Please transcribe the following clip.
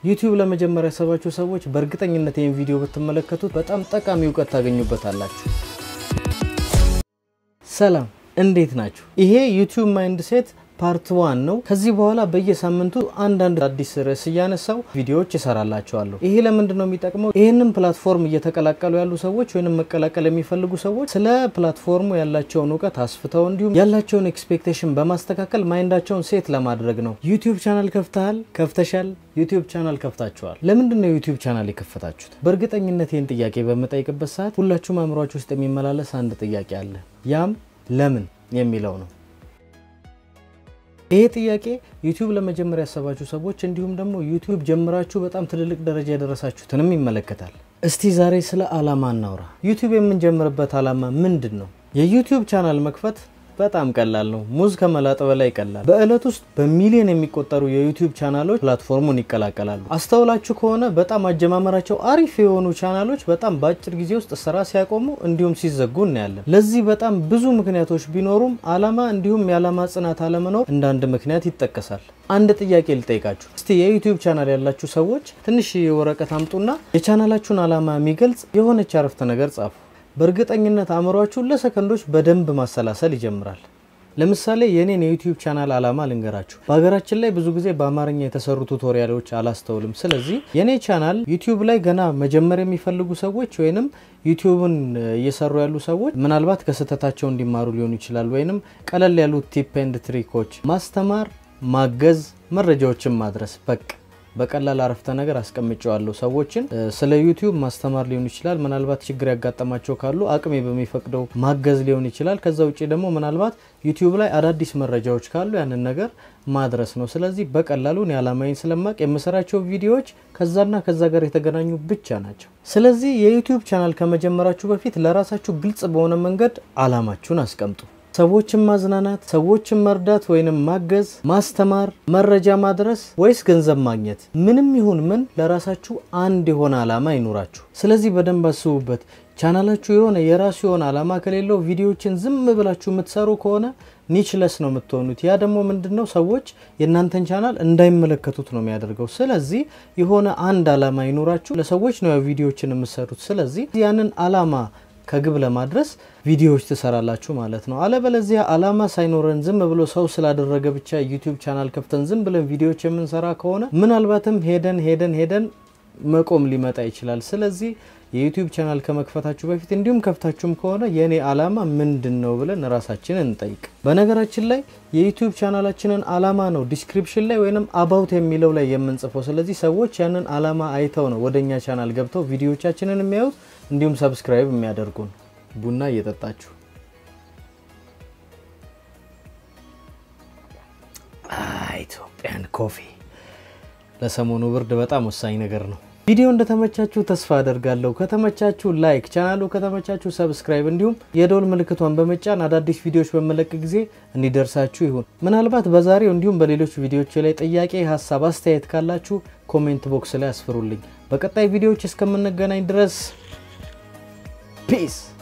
ዩቲዩብ ለመጀመሪያ ያሰባችሁ ሰዎች በእርግጠኝነት ይህን ቪዲዮ ብትመለከቱት በጣም ጠቃሚ እውቀት ታገኙበታላችሁ። ሰላም እንዴት ናችሁ? ይሄ ዩቲዩብ ማይንድ ሴት ፓርት ዋን ነው። ከዚህ በኋላ በየሳምንቱ አንዳንድ አዲስ ርዕስ እያነሳው ቪዲዮዎች ይሰራላቸዋለሁ። ይሄ ለምንድን ነው የሚጠቅመው? ይህንን ፕላትፎርም እየተቀላቀሉ ያሉ ሰዎች ወይም መቀላቀል የሚፈልጉ ሰዎች ስለ ፕላትፎርሙ ያላቸውን እውቀት አስፍተው እንዲሁም ያላቸውን ኤክስፔክቴሽን በማስተካከል ማይንዳቸውን ሴት ለማድረግ ነው። ዩቲዩብ ቻናል ከፍተሃል፣ ከፍተሻል፣ ዩቲዩብ ቻናል ከፍታችኋል። ለምንድን ነው ዩቲዩብ ቻናል የከፈታችሁት? በእርግጠኝነት ይህን ጥያቄ በምጠይቅበት ሰዓት ሁላችሁም አእምሯችሁ ውስጥ የሚመላለስ አንድ ጥያቄ አለ። ያም ለምን የሚለው ነው። ይሄ ጥያቄ ዩቲዩብ ለመጀመሪያ ያሰባችሁ ሰዎች እንዲሁም ደግሞ ዩቲዩብ ጀምራችሁ በጣም ትልልቅ ደረጃ የደረሳችሁትንም ይመለከታል። እስቲ ዛሬ ስለ አላማ እናውራ። ዩቲዩብ የምንጀምርበት አላማ ምንድን ነው? የዩቲዩብ ቻናል መክፈት በጣም ቀላል ነው። ሙዝ ከመላጥ በላይ ይቀላል። በእለት ውስጥ በሚሊዮን የሚቆጠሩ የዩቲዩብ ቻናሎች ፕላትፎርሙን ይቀላቀላሉ። አስተውላችሁ ከሆነ በጣም አጀማመራቸው አሪፍ የሆኑ ቻናሎች በጣም በአጭር ጊዜ ውስጥ ስራ ሲያቆሙ እንዲሁም ሲዘጉ እናያለን። ለዚህ በጣም ብዙ ምክንያቶች ቢኖሩም አላማ እንዲሁም የዓላማ ጽናት አለመኖር እንደ አንድ ምክንያት ይጠቀሳል። አንድ ጥያቄ ልጠይቃችሁ። እስቲ የዩቲዩብ ቻናል ያላችሁ ሰዎች ትንሽ ወረቀት አምጡና የቻናላችሁን አላማ የሚገልጽ የሆነች አረፍተ ነገር ጻፉ። በእርግጠኝነት አእምሯችሁን ለሰከንዶች በደንብ ማሰላሰል ይጀምራል። ለምሳሌ የኔን የዩቲዩብ ቻናል አላማ ልንገራችሁ። በሀገራችን ላይ ብዙ ጊዜ በአማርኛ የተሰሩ ቱቶሪያሎች አላስተውልም። ስለዚህ የኔ ቻናል ዩቲዩብ ላይ ገና መጀመር የሚፈልጉ ሰዎች ወይንም ዩቲዩብን እየሰሩ ያሉ ሰዎች ምናልባት ከስህተታቸው እንዲማሩ ሊሆኑ ይችላል። ወይንም ቀለል ያሉ ቲፕ ኤንድ ትሪኮች ማስተማር፣ ማገዝ፣ መረጃዎችን ማድረስ በቃ በቀላል አረፍተ ነገር አስቀምጨዋለሁ። ሰዎችን ስለ ዩቲዩብ ማስተማር ሊሆን ይችላል። ምናልባት ችግር ያጋጠማቸው ካሉ አቅሜ በሚፈቅደው ማገዝ ሊሆን ይችላል። ከዛ ውጭ ደግሞ ምናልባት ዩቲዩብ ላይ አዳዲስ መረጃዎች ካሉ ያንን ነገር ማድረስ ነው። ስለዚህ በቀላሉ እኔ አላማዬን ስለማቅ የምሰራቸው ቪዲዮዎች ከዛና ከዛ ጋር የተገናኙ ብቻ ናቸው። ስለዚህ የዩቲዩብ ቻናል ከመጀመራችሁ በፊት ለራሳችሁ ግልጽ በሆነ መንገድ አላማችሁን አስቀምጡ። ሰዎችን ማዝናናት፣ ሰዎችን መርዳት ወይንም ማገዝ፣ ማስተማር፣ መረጃ ማድረስ ወይስ ገንዘብ ማግኘት? ምንም ይሁን ምን ለራሳችሁ አንድ የሆነ አላማ ይኑራችሁ። ስለዚህ በደንብ አስቡበት። ቻናላችሁ የሆነ የራሱ የሆነ አላማ ከሌለው ቪዲዮዎችን ዝም ብላችሁ የምትሰሩ ከሆነ ኒችለስ ነው የምትሆኑት። ያ ደግሞ ምንድን ነው ሰዎች የእናንተን ቻናል እንዳይመለከቱት ነው የሚያደርገው። ስለዚህ የሆነ አንድ አላማ ይኑራችሁ። ለሰዎች ነው ቪዲዮዎችን የምትሰሩት። ስለዚህ ያንን አላማ ከግብ ለማድረስ ቪዲዮዎች ትሰራላችሁ ማለት ነው። አለበለዚያ አላማ ሳይኖረን ዝም ብሎ ሰው ስላደረገ ብቻ ዩቲዩብ ቻናል ከፍተን ዝም ብለን ቪዲዮዎች የምንሰራ ከሆነ ምናልባትም ሄደን ሄደን ሄደን መቆም ሊመጣ ይችላል። ስለዚህ የዩቲዩብ ቻናል ከመክፈታችሁ በፊት እንዲሁም ከፍታችሁም ከሆነ የእኔ አላማ ምንድን ነው ብለን ራሳችንን እንጠይቅ። በነገራችን ላይ የዩቲዩብ ቻናላችንን አላማ ነው ዲስክሪፕሽን ላይ ወይንም አባውት የሚለው ላይ የምንጽፈው። ስለዚህ ሰዎች ያንን አላማ አይተው ነው ወደ እኛ ቻናል ገብተው ቪዲዮዎቻችንን የሚያዩት እንዲሁም ሰብስክራይብ የሚያደርጉን። ቡና እየጠጣችሁ ኢትዮጵያን ኮፊ ለሰሞኑ ብርድ በጣም ወሳኝ ነገር ነው። ቪዲዮ እንደተመቻችሁ ተስፋ አደርጋለሁ። ከተመቻችሁ ላይክ፣ ቻናሉ ከተመቻችሁ ሰብስክራይብ፣ እንዲሁም የደወል ምልክቷን በመጫን አዳዲስ ቪዲዮዎች በመለቅ ጊዜ እንዲደርሳችሁ ይሁን። ምናልባት በዛሬው እንዲሁም በሌሎች ቪዲዮዎች ላይ ጥያቄ፣ ሀሳብ፣ አስተያየት ካላችሁ ኮሜንት ቦክስ ላይ አስፍሩልኝ። በቀጣይ ቪዲዮዎች እስከምንገናኝ ድረስ ፒስ